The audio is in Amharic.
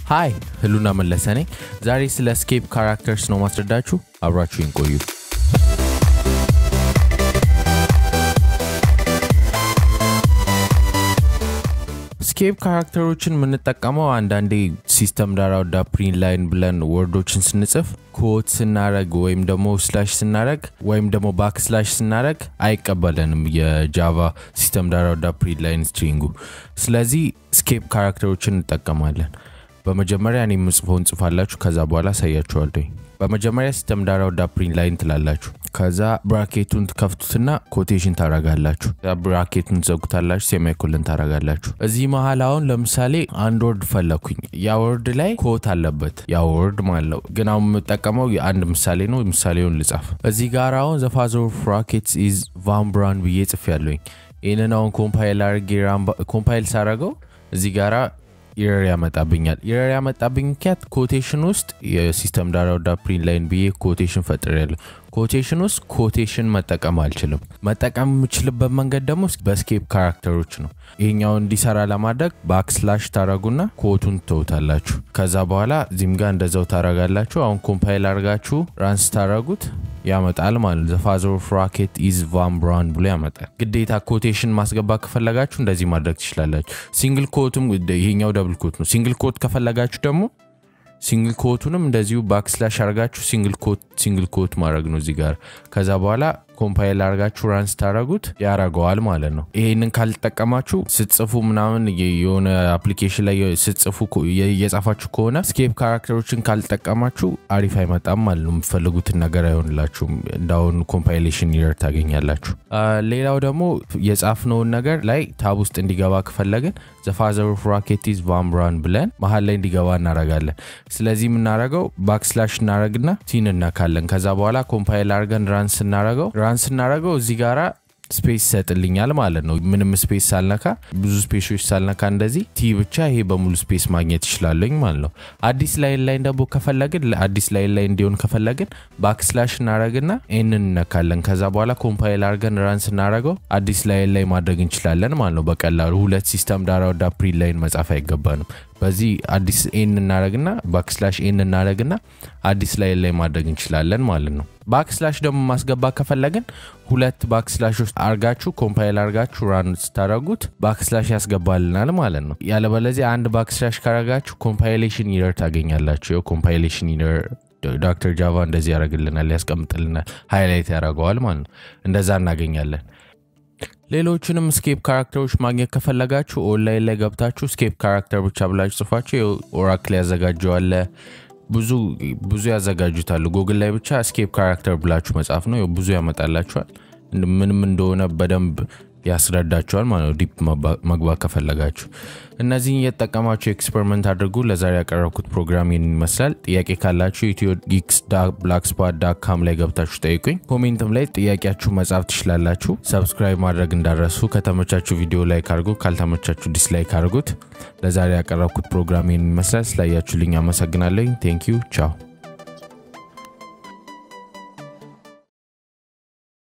ሃይ ህሉና መለሰ ነኝ። ዛሬ ስለ ስኬፕ ካራክተርስ ነው ማስረዳችሁ። አብራችሁን ቆዩ። ስኬፕ ካራክተሮችን የምንጠቀመው አንዳንዴ ሲስተም ዳራ ወዳ ፕሪንት ላይን ብለን ወርዶችን ስንጽፍ ኮት ስናረግ ወይም ደግሞ ስላሽ ስናረግ ወይም ደግሞ ባክ ስላሽ ስናረግ አይቀበለንም የጃቫ ሲስተም ዳራ ወዳ ፕሪንት ላይን ስትሪንጉ። ስለዚህ ስኬፕ ካራክተሮችን እንጠቀማለን። በመጀመሪያ እኔ የምጽፈውን ጽፋላችሁ፣ ከዛ በኋላ አሳያችኋለሁ። በመጀመሪያ ሲስተም ዳራ ወዳ ፕሪንት ላይን ትላላችሁ። ከዛ ብራኬቱን ትከፍቱትና ኮቴሽን ታረጋላችሁ። ብራኬቱን ትዘጉታላችሁ፣ ሴማይኮልን ታረጋላችሁ። እዚህ መሀል አሁን ለምሳሌ አንድ ወርድ ፈለኩኝ። ያ ወርድ ላይ ኮት አለበት፣ ያ ወርድ ማለት ነው። ግን አሁን የምጠቀመው አንድ ምሳሌ ነው። ምሳሌውን ልጻፍ። እዚህ ጋር አሁን ዘፋዘር ኦፍ ራኬትስ ኢዝ ቫን ብራን ብዬ ጽፍ ያለኝ። ይህንን አሁን ኮምፓይል አርጌ ኮምፓይል ሳረገው እዚህ ጋራ ኢረር ያመጣብኛል። ኢረር ያመጣብኝ ምክንያት ኮቴሽን ውስጥ የሲስተም ዳራ ወዳ ፕሪንት ላይን ብዬ ኮቴሽን ፈጥር ያለሁ ኮቴሽን ውስጥ ኮቴሽን መጠቀም አልችልም። መጠቀም የምችልበት መንገድ ደግሞ በስኬፕ ካራክተሮች ነው። ይሄኛው እንዲሰራ ለማድረግ ባክስላሽ ታረጉና ኮቱን ትተውታላችሁ። ከዛ በኋላ እዚህም ጋር እንደዛው ታረጋላችሁ። አሁን ኮምፓይል አርጋችሁ ራንስ ታረጉት ያመጣል ማለት ነው። ዘፋዘር ኦፍ ራኬት ኢዝ ቫን ብራን ብሎ ያመጣል። ግዴታ ኮቴሽን ማስገባት ከፈለጋችሁ እንደዚህ ማድረግ ትችላላችሁ። ሲንግል ኮትም ይሄኛው ደብል ኮት ነው። ሲንግል ኮት ከፈለጋችሁ ደግሞ ሲንግል ኮቱንም እንደዚሁ ባክስላሽ አርጋችሁ ሲንግል ኮት ሲንግል ኮት ማድረግ ነው እዚህ ጋር። ከዛ በኋላ ኮምፓይል አርጋችሁ ራንስ ታረጉት ያረገዋል ማለት ነው። ይሄንን ካልጠቀማችሁ ስትጽፉ ምናምን የሆነ አፕሊኬሽን ላይ ስትጽፉ እየጻፋችሁ ከሆነ ስኬፕ ካራክተሮችን ካልጠቀማችሁ አሪፍ አይመጣም ማለት ነው። የምትፈልጉትን ነገር አይሆንላችሁም። እንዳሁን ኮምፓይሌሽን ኢረር ታገኛላችሁ። ሌላው ደግሞ የጻፍነውን ነገር ላይ ታብ ውስጥ እንዲገባ ከፈለግን ዘፋዘር ኦፍ ራኬት ኢዝ ቫን ብራን ብለን መሀል ላይ እንዲገባ እናረጋለን። ስለዚህ የምናረገው ባክስላሽ እናረግና ቲን እነካለን። ከዛ በኋላ ኮምፓይል አርገን ራን ስናረገው ራን ስናረገው እዚህ ጋራ ስፔስ ይሰጥልኛል ማለት ነው። ምንም ስፔስ ሳልነካ ብዙ ስፔሶች ሳልነካ እንደዚህ ቲ ብቻ ይሄ በሙሉ ስፔስ ማግኘት ይችላለኝ ማለት ነው። አዲስ ላይን ላይ ደግሞ ከፈለግን አዲስ ላይን ላይ እንዲሆን ከፈለግን ባክስላሽ እናረግና ይህንን እነካለን። ከዛ በኋላ ኮምፓይል አርገን ራን ስናረገው አዲስ ላይን ላይ ማድረግ እንችላለን ማለት ነው በቀላሉ ሁለት ሲስተም ዳራ ወዳ ፕሪንት ላይን መጻፍ አይገባንም። በዚህ አዲስ ኤን እናረግና ባክስላሽ ኤን እናረግና አዲስ ላይን ላይ ማድረግ እንችላለን ማለት ነው። ባክስላሽ ደግሞ ማስገባት ከፈለግን ሁለት ባክስላሽ ውስጥ አርጋችሁ ኮምፓይል አርጋችሁ ራን ስታረጉት ባክስላሽ ያስገባልናል ማለት ነው። ያለበለዚያ አንድ ባክስላሽ ካረጋችሁ ኮምፓይሌሽን ኢረር ታገኛላችሁ። ው ኮምፓይሌሽን ኢረር ዶክተር ጃቫ እንደዚህ ያደርግልናል፣ ያስቀምጥልናል፣ ሃይላይት ያደርገዋል ማለት ነው። እንደዛ እናገኛለን። ሌሎችንም ስኬፕ ካራክተሮች ማግኘት ከፈለጋችሁ ኦንላይን ላይ ገብታችሁ ስኬፕ ካራክተር ብቻ ብላችሁ ጽፋችሁ ኦራክል ያዘጋጀዋለ ብዙ ብዙ ያዘጋጁታሉ። ጉግል ላይ ብቻ ስኬፕ ካራክተር ብላችሁ መጻፍ ነው፣ ብዙ ያመጣላችኋል። ምንም እንደሆነ በደንብ ያስረዳችኋል ማለት ነው። ዲፕ መግባት ከፈለጋችሁ እነዚህን እየተጠቀማችሁ ኤክስፐሪመንት አድርጉ። ለዛሬ ያቀረብኩት ፕሮግራም ይህን ይመስላል። ጥያቄ ካላችሁ ኢትዮ ጊክስ ብላክስፓት ዳት ካም ላይ ገብታችሁ ጠይቁኝ። ኮሜንትም ላይ ጥያቄያችሁ መጻፍ ትችላላችሁ። ሰብስክራይብ ማድረግ እንዳረሱ። ከተመቻችሁ ቪዲዮ ላይክ አድርጉ፣ ካልተመቻችሁ ዲስላይክ አድርጉት። ለዛሬ ያቀረብኩት ፕሮግራም ይህን ይመስላል። ስላያችሁልኝ አመሰግናለኝ። ቴንክ ዩ ቻው